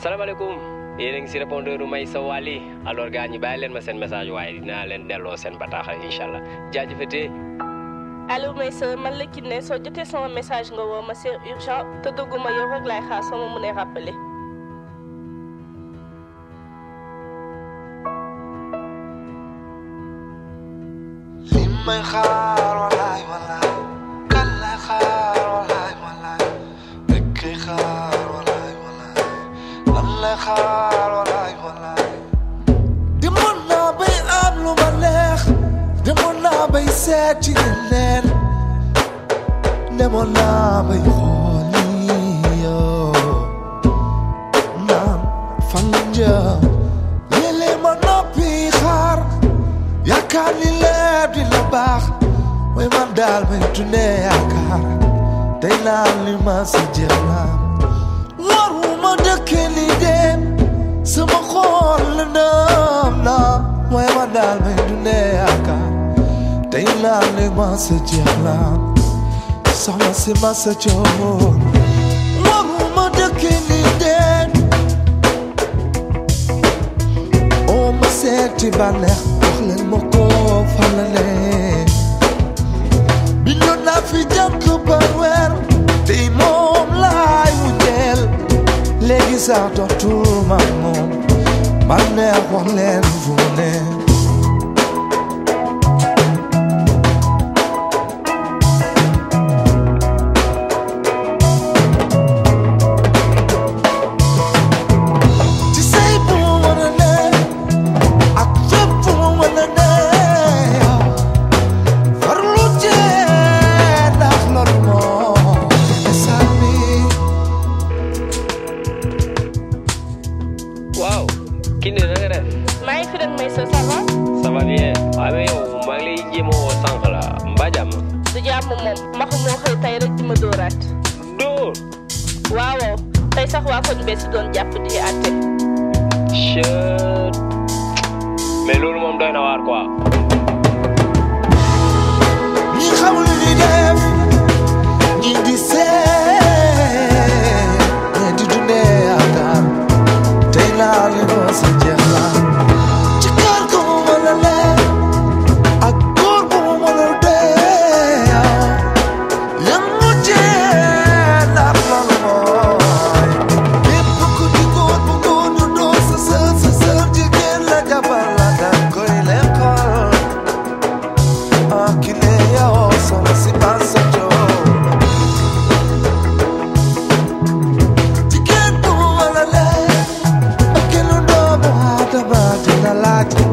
salaamaaleykum yéen a ngi si répondeur may sa wàlli alors gars ñi bàyyi leen ma seen message waaye dinaa leen delloo seen bataaxal incha allah jaajëfatee allo may sa man la Kiné soo jotee sama message nga woo ma c'est urgent te dëgguma yow rek laay xaar soo ma mënee rappeler. li may xaar walaay walaay kan lay xaar walaay walaay rek kay xaar walaay walaay lan lay xaar walaay walaay demoon naa bay am lu ma neex demoon naa bay seeti leneen demoon naa bay xooli yoo naan fan la jëm léeg-léeg ma noppi xaar yaakaar ni lépp dina baax mooy man daal may dundee yaakaar day naan li ma sa jeex naa waruma dëkkee li dem sama xool la ndam na mooy man daal may dundee yaakaar day naan li ma sa jeex naa soxna si ma sa joor waruma dëkkee li dem oo ma seeti bànneex wax leen ma ko fan la ne bindoon naa fi jànk ba weer tey moom laay wujjeel léegi sax dootul ma moom bànneex wax leen fu mu ne ci say bu mu mën a ne ak fépp fu mu mën a ne yow farlu cee ndax loolu moo sànni waaw Kiné na nga def maa ngi fi rek may sa ça va ça va bien waaye mais yow maa ngi lay jéem a woo sànq la mbaa jàmm du jàmm moom maxu moo xëy tey rek di ma dóoraat. dóor waaw tey sax waa koñ bee si doon jàpp di àtte. chut mais loolu moom doy na waar quoi ñi xamul li ñuy def ñi di seet ñi di dundee yaakaar tey naa li ma sa jeex la ci kër gu mu mën a lee ak góor bu mu mën a dee yan mu jee ndax loolu mooy képp ku di góor bu góor ñu doon sa sër sa sër jigéen la jabar la dang koy lekkal Ah, Kiné yow soxna si Massa Diop jigéen bu mu mën a lee ak kenn doomu aadama dina laaj